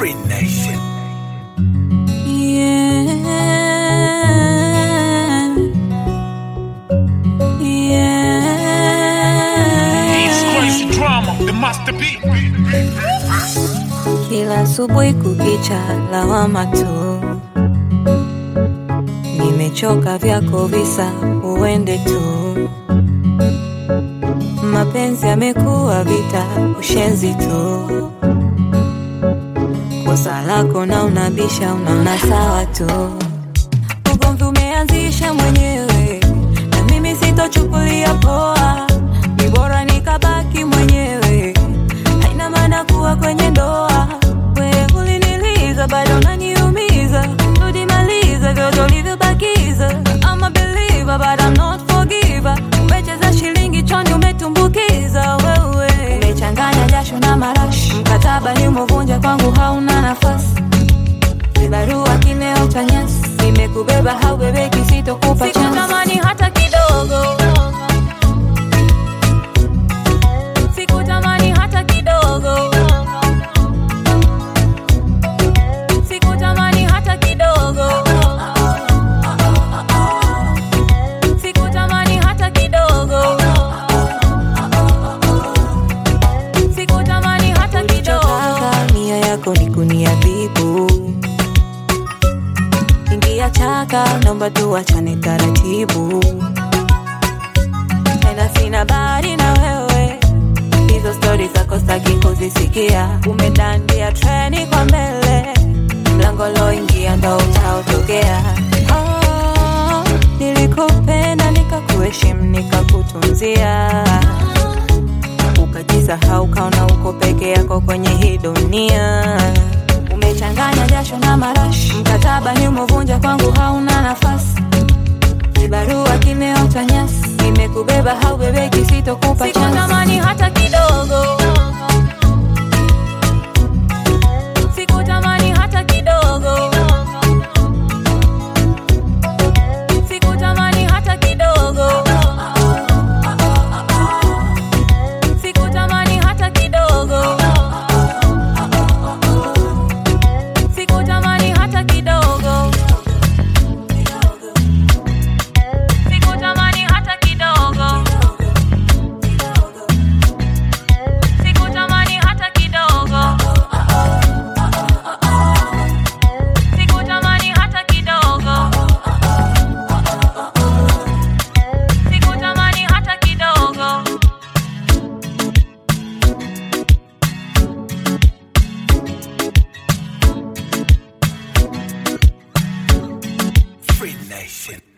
Free Nation. Yeah. It's Yeah. crazy drama, the masterpiece. Kila asubuhi kukicha lawama tu, nimechoka vyako visa, uende tu. Mapenzi yamekuwa vita, ushenzi tu. Kosa lako na unabisha, unaona sawa tu. Ugomvi umeanzisha mwenyewe, na mimi sitochukulia poa. Ni bora nikabaki mwenyewe, haina maana kuwa kwenye ndoa. Wewe uliniliza, bado unaniumiza. Rudi maliza vyote ulivyobakiza. I'm a believer, but I'm not forgiver. Umecheza shilingi choni, umetumbukiza wewe. Umechanganya jasho na marashi, mkataba ni umevunja, kwangu hauna nafasi vibarua kileo cha nyasi nimekubeba haubebeki sitokupa sikutamani hata kidogo sikutamani hata kidogo sikutamani hata kidogo sikutamani hata kidogo sikutamani hata kidogo nia yako ni kuniadhibu ingia chaka, naomba tuachane taratibu, tena sina bari na wewe, hizo stori zako staki kuzisikia. Umedandia treni kwa mbele, mlango loingia ndo utaotokea. Oh, nilikupenda nikakuheshimu nikakutunzia ukajisahau kaona uko peke yako kwenye hii dunia umechanganya jasho na marashi mkataba ni umevunja kwangu hauna nafasi vibarua kimeota nyasi nimekubeba haubebeki sitokupa sikutamani hata kidogo sikutamani hata kidogo sikutamani hata kidogo sikutamani hata kidogo sikutamani hata kidogo sikutamani hata kidogo sikutamani hata kidogo sikutamani hata kidogo sikutamani hata kidogo Free Nation.